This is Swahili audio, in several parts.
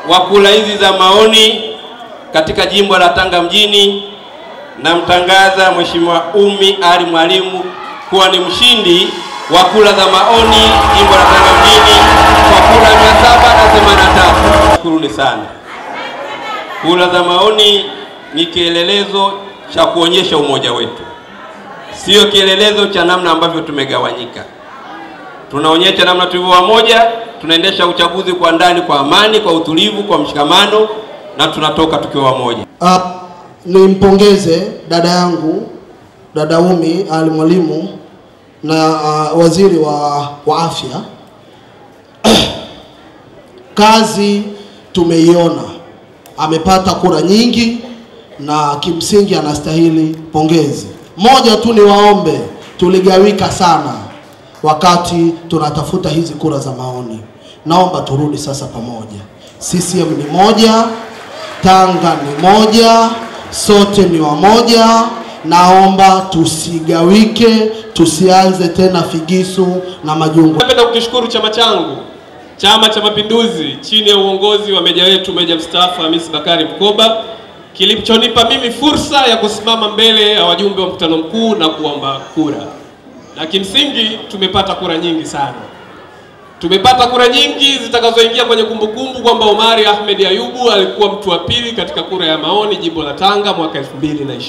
wa kura hizi za maoni katika jimbo la Tanga mjini, namtangaza Mheshimiwa Ummy Ali Mwalimu kuwa ni mshindi wa kura za maoni jimbo la Tanga mjini kwa kura 783. Shukuruni sana. Kura za maoni ni kielelezo cha kuonyesha umoja wetu, sio kielelezo cha namna ambavyo tumegawanyika. Tunaonyesha namna tulivyo wamoja, tunaendesha uchaguzi kwa ndani, kwa amani, kwa utulivu, kwa mshikamano na tunatoka tukiwa wamoja. Uh, nimpongeze dada yangu dada Ummy Ali Mwalimu na uh, waziri wa, wa afya kazi tumeiona, amepata kura nyingi na kimsingi anastahili pongezi. Moja tu ni waombe, tuligawika sana wakati tunatafuta hizi kura za maoni. Naomba turudi sasa pamoja. CCM ni moja, Tanga ni moja, sote ni wamoja. Naomba tusigawike, tusianze tena figisu na majungu. Napenda kukishukuru chama changu Chama cha Mapinduzi chini ya uongozi wa meja wetu meja mstaafu Hamis Bakari Mkoba kilichonipa mimi fursa ya kusimama mbele ya wajumbe wa mkutano mkuu na kuomba kura, na kimsingi tumepata kura nyingi sana. Tumepata kura nyingi zitakazoingia kwenye kumbukumbu kwamba Omari Ahmed Ayubu alikuwa mtu wa pili katika kura ya maoni jimbo la Tanga mwaka 2020.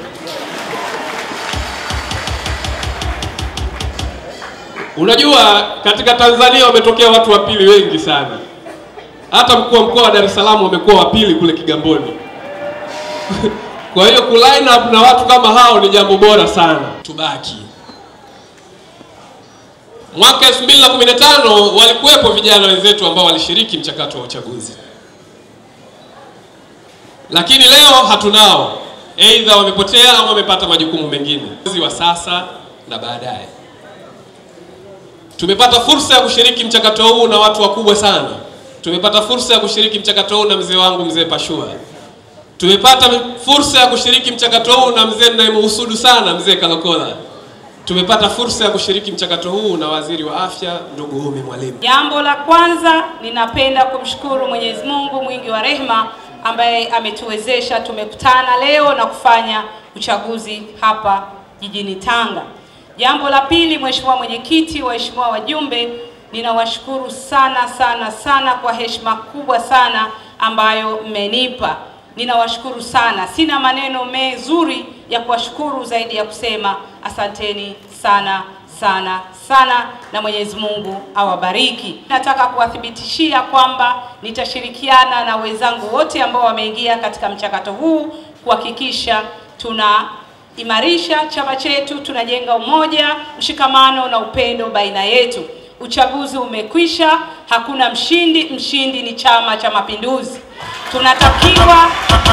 Unajua, katika Tanzania wametokea watu wa pili wengi sana. Hata mkuu wa mkoa wa Dar es Salaam wamekuwa wa pili kule Kigamboni. Kwa hiyo ku line up na watu kama hao ni jambo bora sana. Tubaki mwaka 2015 walikuwepo vijana wenzetu ambao walishiriki mchakato wa uchaguzi, lakini leo hatunao, aidha wamepotea au wamepata majukumu mengine wa sasa na baadaye. Tumepata fursa ya kushiriki mchakato huu na watu wakubwa sana. Tumepata fursa ya kushiriki mchakato huu na mzee wangu mzee Pashua. Tumepata fursa ya kushiriki mchakato huu na mzee ninayemhusudu sana mzee Kalokola. Tumepata fursa ya kushiriki mchakato huu na waziri wa afya ndugu Ummy Mwalimu. Jambo la kwanza ninapenda kumshukuru Mwenyezi Mungu mwingi wa rehema ambaye ametuwezesha tumekutana leo na kufanya uchaguzi hapa jijini Tanga. Jambo la pili, Mheshimiwa Mwenyekiti, waheshimiwa wajumbe, ninawashukuru sana sana sana kwa heshima kubwa sana ambayo mmenipa. Ninawashukuru sana, sina maneno mezuri ya kuwashukuru zaidi ya kusema asanteni sana sana sana, na Mwenyezi Mungu awabariki. Nataka kuwathibitishia kwamba nitashirikiana na wenzangu wote ambao wameingia katika mchakato huu kuhakikisha tuna imarisha chama chetu, tunajenga umoja, mshikamano na upendo baina yetu. Uchaguzi umekwisha, hakuna mshindi, mshindi ni Chama cha Mapinduzi. Tunatakiwa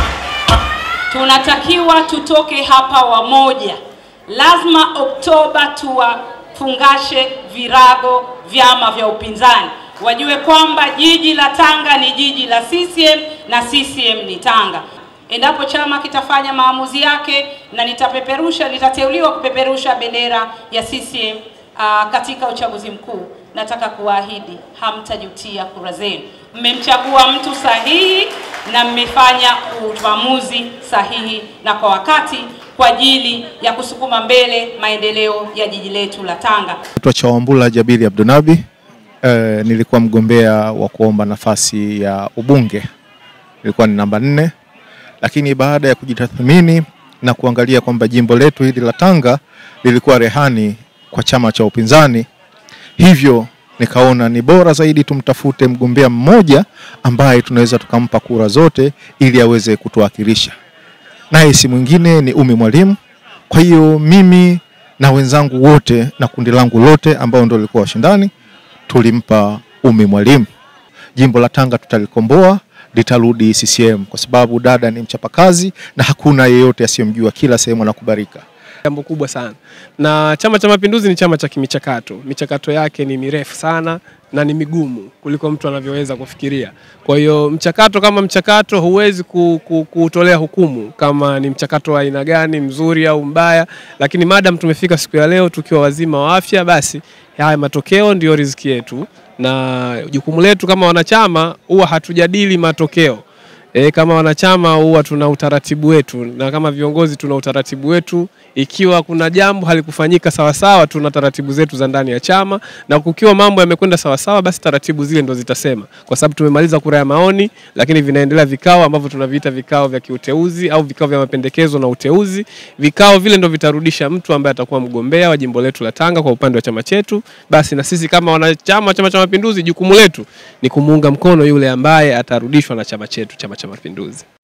tunatakiwa tutoke hapa wamoja. Lazima Oktoba tuwafungashe virago vyama vya upinzani, wajue kwamba jiji la Tanga ni jiji la CCM na CCM ni Tanga. Endapo chama kitafanya maamuzi yake na nitapeperusha, nitateuliwa kupeperusha bendera ya CCM uh, katika uchaguzi mkuu, nataka kuwaahidi hamtajutia kura zenu. Mmemchagua mtu sahihi na mmefanya uamuzi sahihi na kwa wakati kwa ajili ya kusukuma mbele maendeleo ya jiji letu la Tanga. Naitwa Chawambula Jabiri Abdunabi. E, nilikuwa mgombea wa kuomba nafasi ya ubunge, nilikuwa ni namba nne lakini baada ya kujitathmini na kuangalia kwamba jimbo letu hili la Tanga lilikuwa rehani kwa chama cha upinzani, hivyo nikaona ni bora zaidi tumtafute mgombea mmoja ambaye tunaweza tukampa kura zote ili aweze kutuwakilisha, naye si mwingine ni Ummy Mwalimu. Kwa hiyo mimi na wenzangu wote na kundi langu lote ambao ndio lilikuwa washindani tulimpa Ummy Mwalimu. Jimbo la Tanga tutalikomboa litarudi CCM kwa sababu dada ni mchapakazi na hakuna yeyote asiyemjua, kila sehemu anakubalika. Jambo kubwa sana, na Chama cha Mapinduzi ni chama cha kimichakato. Michakato yake ni mirefu sana na ni migumu kuliko mtu anavyoweza kufikiria. Kwa hiyo mchakato kama mchakato, huwezi ku- ku- kuutolea hukumu kama ni mchakato wa aina gani, mzuri au mbaya, lakini madam tumefika siku ya leo tukiwa wazima wa afya, basi haya matokeo ndio riziki yetu, na jukumu letu kama wanachama huwa hatujadili matokeo. E, kama wanachama huwa tuna utaratibu wetu na kama viongozi tuna utaratibu wetu. Ikiwa kuna jambo halikufanyika sawasawa, tuna taratibu zetu za ndani ya chama, na kukiwa mambo yamekwenda sawasawa, basi taratibu zile ndo zitasema, kwa sababu tumemaliza kura ya maoni, lakini vinaendelea vikao ambavyo tunaviita vikao vya kiuteuzi au vikao vya mapendekezo na uteuzi. Vikao vile ndo vitarudisha mtu ambaye atakuwa mgombea wa jimbo letu la Tanga kwa upande wa chama chetu. Basi na sisi kama wanachama wa Chama cha Mapinduzi, jukumu letu ni kumuunga mkono yule ambaye atarudishwa na chama chetu, Chama cha Mapinduzi.